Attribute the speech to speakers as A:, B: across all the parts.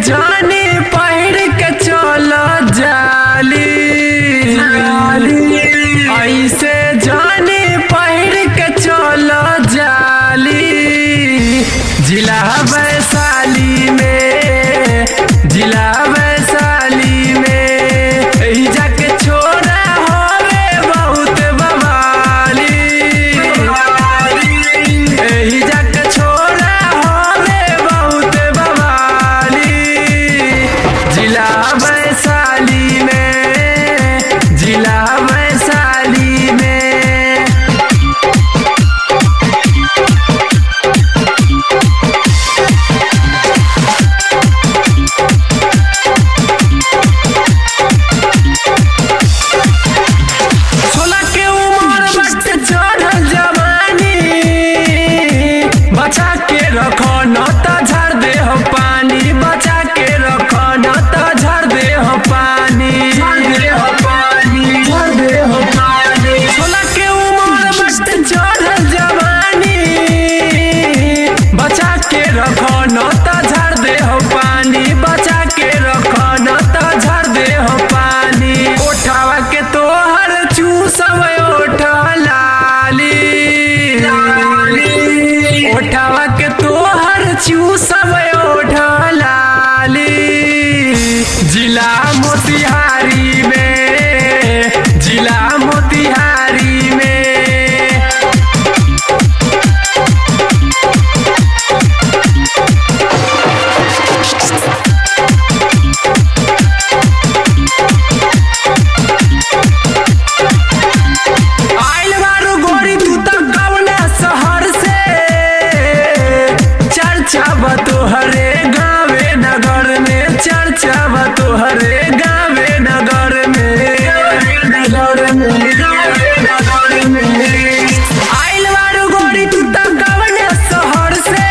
A: जानी पहिर के चल जाली ऐसे जानी पहिर के चल जाली जिला वैशाली में जिला वैशाली में एही जाके छोरा होवे बहुत बवाली एही जाके छोरा होवे बहुत बवाली जिला वैशाली में जिला वैशाली में सोलह के उम्र बट चढ़ल जवानी बचा के रखो न त झड़ दे हो पानी बचा के रखो न त झड़ दे हो पानी झड़ दे हो पानी झड़ दे हो पानी सोलह के उम्र बट चढ़ल जवानी बचा के रखो न त झड़ दे हो पानी बचा के रखो न त झड़ दे हो पानी उठावा के तोहर चूसव ओठ लाली उठावा के तोहर चूसव ओठ लाली जिला मोतिहारी में जिला मोतिहारी में आइल बारू गोरी तू त कवना शहर से चर्चा बा तोहरे गावे नगर में चर्चा बा तोहरे गावे नगर में नगर में गावे नगर में आइल बारू गोरी तू त कवना शहर से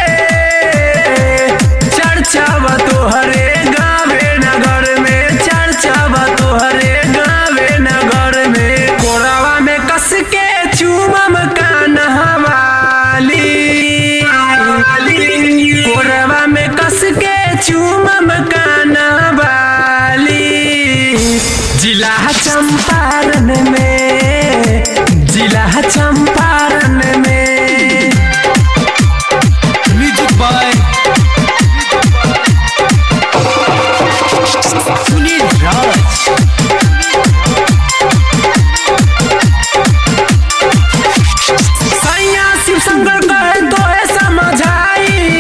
A: चर्चा बा तोहरे गावे नगर में चर्चा बा तोहरे गावे नगर में कोरावा में कस के चूमम कानहवाली कोरावा में कस के चूमम कानहवाली जिला चंपारण में जिला चंपारण में
B: म्यूजिक बाय सुनील राज
A: सैया शिव शंकर कहे तो है समझाई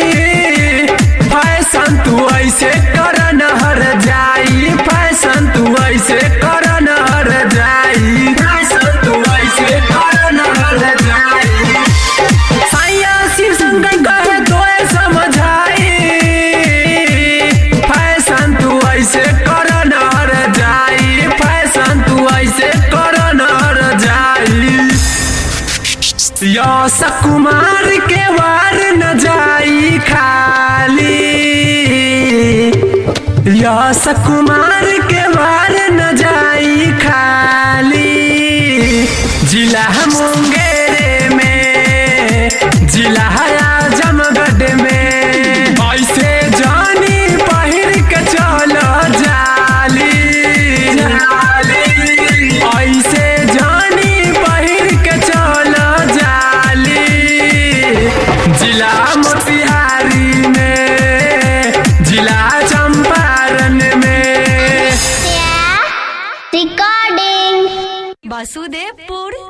A: फैशन तू ऐसे कर न हर जाई फैशन तू ऐसे कर न हर जाई फैशन तू ऐसे कर न हर जाई सैया शिव शंकर कहे तो है समझाई फैशन तू ऐसे कर न हर जाई फैशन तू ऐसे कर न हर जाई यश कुमार के वार न जाई खाली यश कुमार के वार न जाई खाली जिला मुंगेर में जिला आजमगढ़ में ऐसे जानी पहिर के चल जाली ऐसे जानी पहिर के चल जाली जिला मोतिहारी में जिला चंपारण में
C: recording
D: वासुदेवपुर